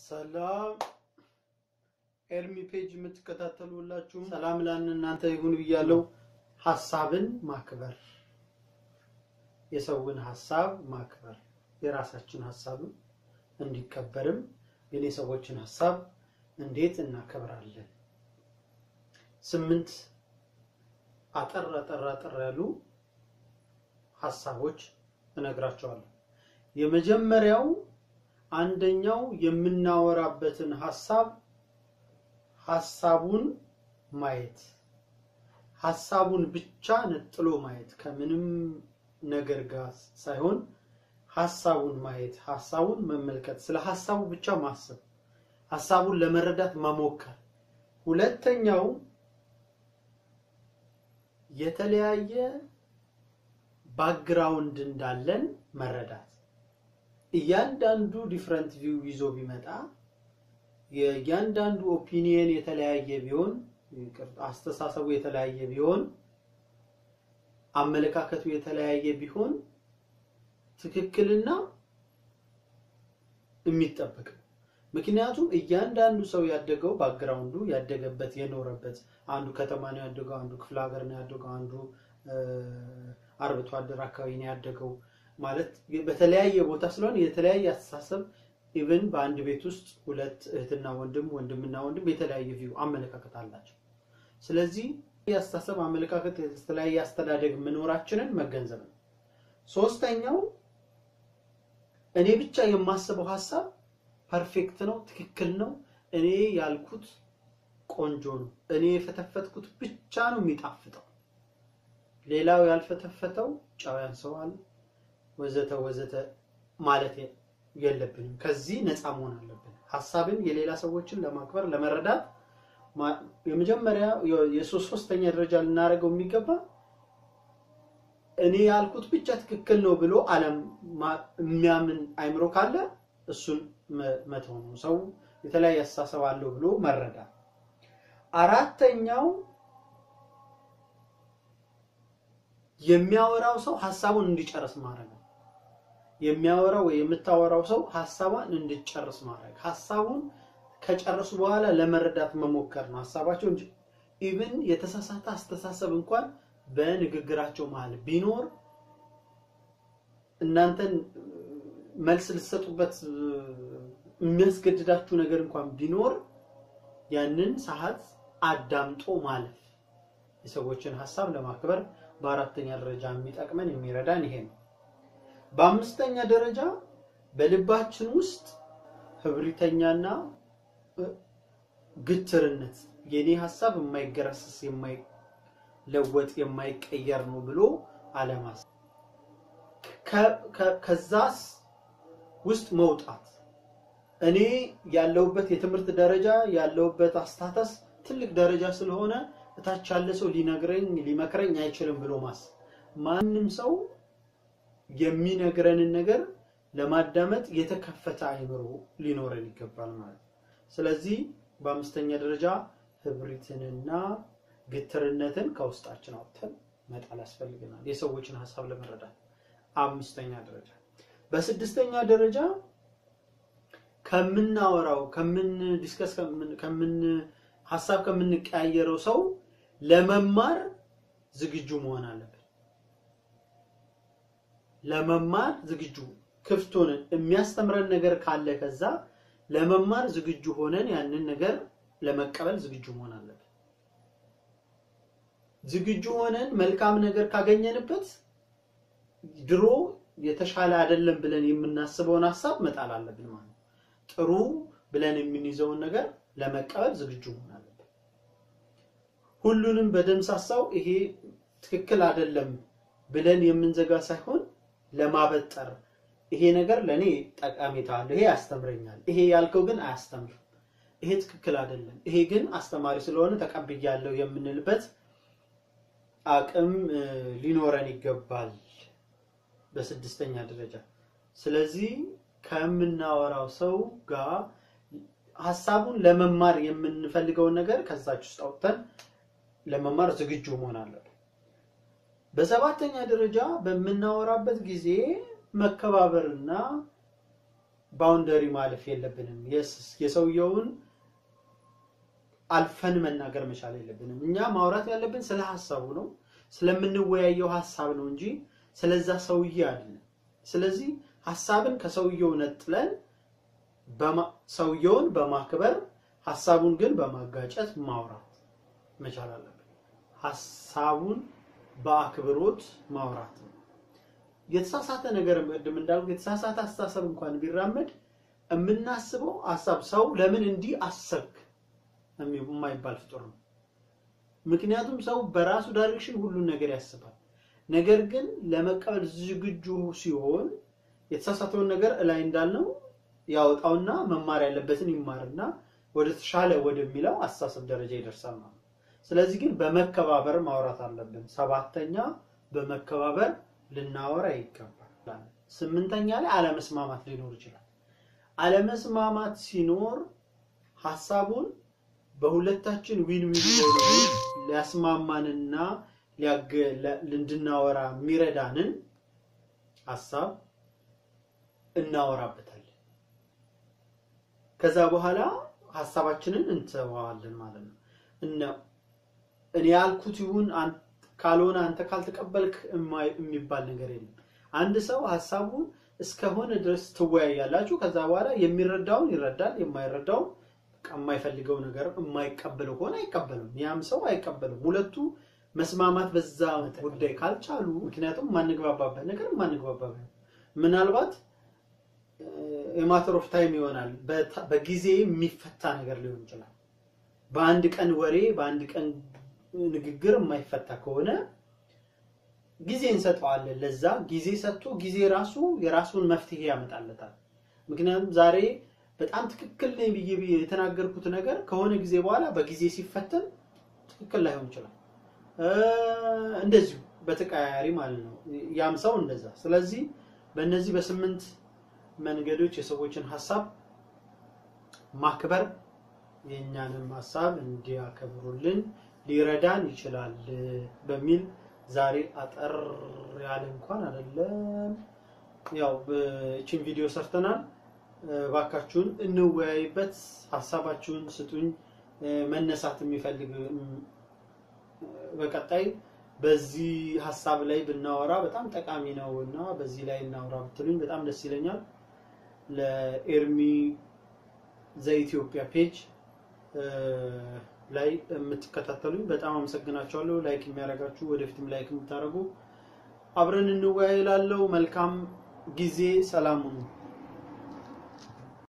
ሰላም ኤርሚ ፔጅ የምትከታተሉ ሁላችሁም ሰላም ላን እናንተ ይሁን ብያለሁ። ሀሳብን ማክበር፣ የሰውን ሀሳብ ማክበር፣ የራሳችን ሀሳብም እንዲከበርም ግን የሰዎችን ሀሳብ እንዴት እናከብራለን? ስምንት አጠር አጠር አጠር ያሉ ሀሳቦች እነግራቸዋለሁ። የመጀመሪያው አንደኛው የምናወራበትን ሀሳብ ሀሳቡን ማየት ሀሳቡን ብቻ ነጥሎ ማየት ከምንም ነገር ጋር ሳይሆን ሀሳቡን ማየት ሀሳቡን መመልከት ስለ ሀሳቡ ብቻ ማሰብ ሀሳቡን ለመረዳት መሞከር ሁለተኛው የተለያየ ባክግራውንድ እንዳለን መረዳት እያንዳንዱ ዲፍረንት ቪው ይዞ ቢመጣ የእያንዳንዱ ኦፒኒየን የተለያየ ቢሆን አስተሳሰቡ የተለያየ ቢሆን አመለካከቱ የተለያየ ቢሆን ትክክልና የሚጠበቅ ነው። ምክንያቱም እያንዳንዱ ሰው ያደገው ባክግራውንዱ ያደገበት የኖረበት አንዱ ከተማ ነው ያደገው፣ አንዱ ክፍለ ሀገር ነው ያደገው፣ አንዱ አርብቶ አደር አካባቢ ነው ያደገው ማለት በተለያየ ቦታ ስለሆነ የተለያየ አስተሳሰብ ኢቨን በአንድ ቤት ውስጥ ሁለት እህትና ወንድም ወንድምና ወንድም የተለያየ ቪው አመለካከት አላቸው። ስለዚህ የአስተሳሰብ አመለካከት የተለያየ አስተዳደግ መኖራችንን መገንዘብ ነው። ሶስተኛው እኔ ብቻ የማስበው ሀሳብ ፐርፌክት ነው፣ ትክክል ነው፣ እኔ ያልኩት ቆንጆ ነው፣ እኔ የፈተፈትኩት ብቻ ነው የሚጣፍጠው፣ ሌላው ያልፈተፈተው ጨው ያንሰዋል ወዘተ ወዘተ ማለት የለብንም። ከዚህ ነፃ መሆን አለብን። ሀሳብን የሌላ ሰዎችን ለማክበር ለመረዳት የመጀመሪያ የሶስት ሶስተኛ ደረጃ ልናደርገው የሚገባ እኔ ያልኩት ብቻ ትክክል ነው ብሎ አለም የሚያምን አይምሮ ካለ እሱን መተው ነው። ሰው የተለያየ አስተሳሰብ አለው ብሎ መረዳት። አራተኛው የሚያወራው ሰው ሀሳቡን እንዲጨርስ ማድረግ ነው። የሚያወራው ወይ የምታወራው ሰው ሀሳቧን እንድጨርስ ማድረግ ሀሳቡን ከጨረሱ በኋላ ለመረዳት መሞከር ነው ሀሳባቸው እንጂ ኢቭን የተሳሳተ አስተሳሰብ እንኳን በንግግራቸው መሀል ቢኖር እናንተን መልስ ልትሰጡበት የሚያስገድዳችሁ ነገር እንኳን ቢኖር ያንን ሰዓት አዳምጦ ማለፍ የሰዎችን ሀሳብ ለማክበር በአራተኛ ደረጃ የሚጠቅመን የሚረዳን ይሄ ነው። በአምስተኛ ደረጃ በልባችን ውስጥ ህብሪተኛና ግትርነት የኔ ሀሳብ የማይገረስስ የማይለወጥ የማይቀየር ነው ብሎ አለማሰብ ከዛስ ውስጥ መውጣት እኔ ያለሁበት የትምህርት ደረጃ ያለሁበት አስታተስ ትልቅ ደረጃ ስለሆነ እታች ያለ ሰው ሊነግረኝ ሊመክረኝ አይችልም ብሎ ማሰብ ማንም ሰው የሚነግረንን ነገር ለማዳመጥ የተከፈተ አይምሮ ሊኖረን ይገባል ማለት ነው። ስለዚህ በአምስተኛ ደረጃ ህብሪትንና ግትርነትን ከውስጣችን አውጥተን መጣል ያስፈልገናል፣ የሰዎችን ሀሳብ ለመረዳት። አምስተኛ ደረጃ። በስድስተኛ ደረጃ ከምናወራው ከምን ዲስከስ ከምን ሀሳብ ከምንቀያየረው ሰው ለመማር ዝግጁ መሆን አለብን። ለመማር ዝግጁ ክፍት ሆነን የሚያስተምረን ነገር ካለ ከዛ ለመማር ዝግጁ ሆነን ያንን ነገር ለመቀበል ዝግጁ መሆን አለብን። ዝግጁ ሆነን መልካም ነገር ካገኘንበት ድሮ የተሻለ አይደለም ብለን የምናስበውን ሀሳብ መጣል አለብን ማለት ነው። ጥሩ ብለን የምንይዘውን ነገር ለመቀበል ዝግጁ መሆን አለብን። ሁሉንም በደምሳሳው ይሄ ትክክል አይደለም ብለን የምንዘጋ ሳይሆን ለማበጠር ይሄ ነገር ለኔ ጠቀሜታ አለው፣ ይሄ ያስተምረኛል፣ ይሄ ያልከው ግን አያስተምርም፣ ይሄ ትክክል አይደለም፣ ይሄ ግን አስተማሪ ስለሆነ ተቀብያለሁ የምንልበት አቅም ሊኖረን ይገባል በስድስተኛ ደረጃ። ስለዚህ ከምናወራው ሰው ጋር ሀሳቡን ለመማር የምንፈልገውን ነገር ከዛች ውስጥ አውጥተን ለመማር ዝግጁ መሆን አለብን። በሰባተኛ ደረጃ በምናወራበት ጊዜ መከባበርና ባውንደሪ ማለፍ የለብንም። የሰውየውን አልፈን መናገር መቻል የለብንም። እኛ ማውራት ያለብን ስለ ሀሳቡ ነው፣ ስለምንወያየው ሀሳብ ነው እንጂ ስለዛ ሰውዬ አይደለም። ስለዚህ ሀሳብን ከሰውየው ነጥለን ሰውየውን በማክበር ሀሳቡን ግን በማጋጨት ማውራት መቻል አለብን። ሀሳቡን በአክብሮት ማውራት ነው። የተሳሳተ ነገር ቅድም እንዳልኩ የተሳሳተ አስተሳሰብ እንኳን ቢራመድ የምናስበው ሀሳብ ሰው ለምን እንዲህ አሰብክ የማይባል ፍጡር ነው። ምክንያቱም ሰው በራሱ ዳይሬክሽን ሁሉን ነገር ያስባል። ነገር ግን ለመቀበል ዝግጁ ሲሆን የተሳሳተውን ነገር እላይ እንዳልነው ያወጣውና መማር ያለበትን ይማርና ወደ ተሻለ ወደሚለው አስተሳሰብ ደረጃ ይደርሳል ማለት ነው። ስለዚህ ግን በመከባበር ማውራት አለብን። ሰባተኛ በመከባበር ልናወራ ይገባል። ስምንተኛ ላይ አለመስማማት ሊኖር ይችላል። አለመስማማት ሲኖር ሀሳቡን በሁለታችን ዊን ዊን ሊያስማማንና እንድናወራ የሚረዳንን ሀሳብ እናወራበታለን። ከዛ በኋላ ሀሳባችንን እንተዋዋለን ማለት ነው። እነ እኔ ያልኩት ይሁን ካልሆነ አንተ ካልተቀበልክ የሚባል ነገር የለም። አንድ ሰው ሀሳቡን እስከሆነ ድረስ ትወያያላችሁ። ከዛ በኋላ የሚረዳውን ይረዳል፣ የማይረዳውን የማይፈልገው ነገር የማይቀበለው ከሆነ አይቀበልም። ያም ሰው አይቀበልም። ሁለቱ መስማማት በዛ ጉዳይ ካልቻሉ፣ ምክንያቱም የማንግባባበት ነገር የማንግባባበት ምናልባት የማተር ኦፍ ታይም ይሆናል። በጊዜ የሚፈታ ነገር ሊሆን ይችላል። በአንድ ቀን ወሬ፣ በአንድ ቀን ንግግር የማይፈታ ከሆነ ጊዜ እንሰጠዋለን። ለዛ ጊዜ ሰጥቶ ጊዜ ራሱ የራሱን መፍትሄ ያመጣለታል። ምክንያቱም ዛሬ በጣም ትክክል ነኝ ብዬ ብዬ የተናገርኩት ነገር ከሆነ ጊዜ በኋላ በጊዜ ሲፈተን ትክክል ላይሆን ይችላል። እንደዚሁ በተቀያያሪ ማለት ነው። ያም ሰው እንደዛ። ስለዚህ በእነዚህ በስምንት መንገዶች የሰዎችን ሀሳብ ማክበር የእኛንም ሀሳብ እንዲያከብሩልን ሊረዳን ይችላል በሚል ዛሬ አጠር ያለ እንኳን አይደለም፣ ያው እቺን ቪዲዮ ሰርተናል። ባካችሁን እንወያይበት፣ ሀሳባችሁን ስጡኝ። መነሳት የሚፈልግ በቀጣይ በዚህ ሀሳብ ላይ ብናወራ በጣም ጠቃሚ ነው እና በዚህ ላይ እናወራ ብትሉኝ በጣም ደስ ይለኛል። ለኤርሚ ዘኢትዮጵያ ፔጅ ላይ የምትከታተሉኝ በጣም አመሰግናቸዋለሁ። ላይክ የሚያደርጋችሁ ወደፊትም ላይክ የምታደርጉ አብረን እንወያይ እላለሁ። መልካም ጊዜ። ሰላም ሁኑ።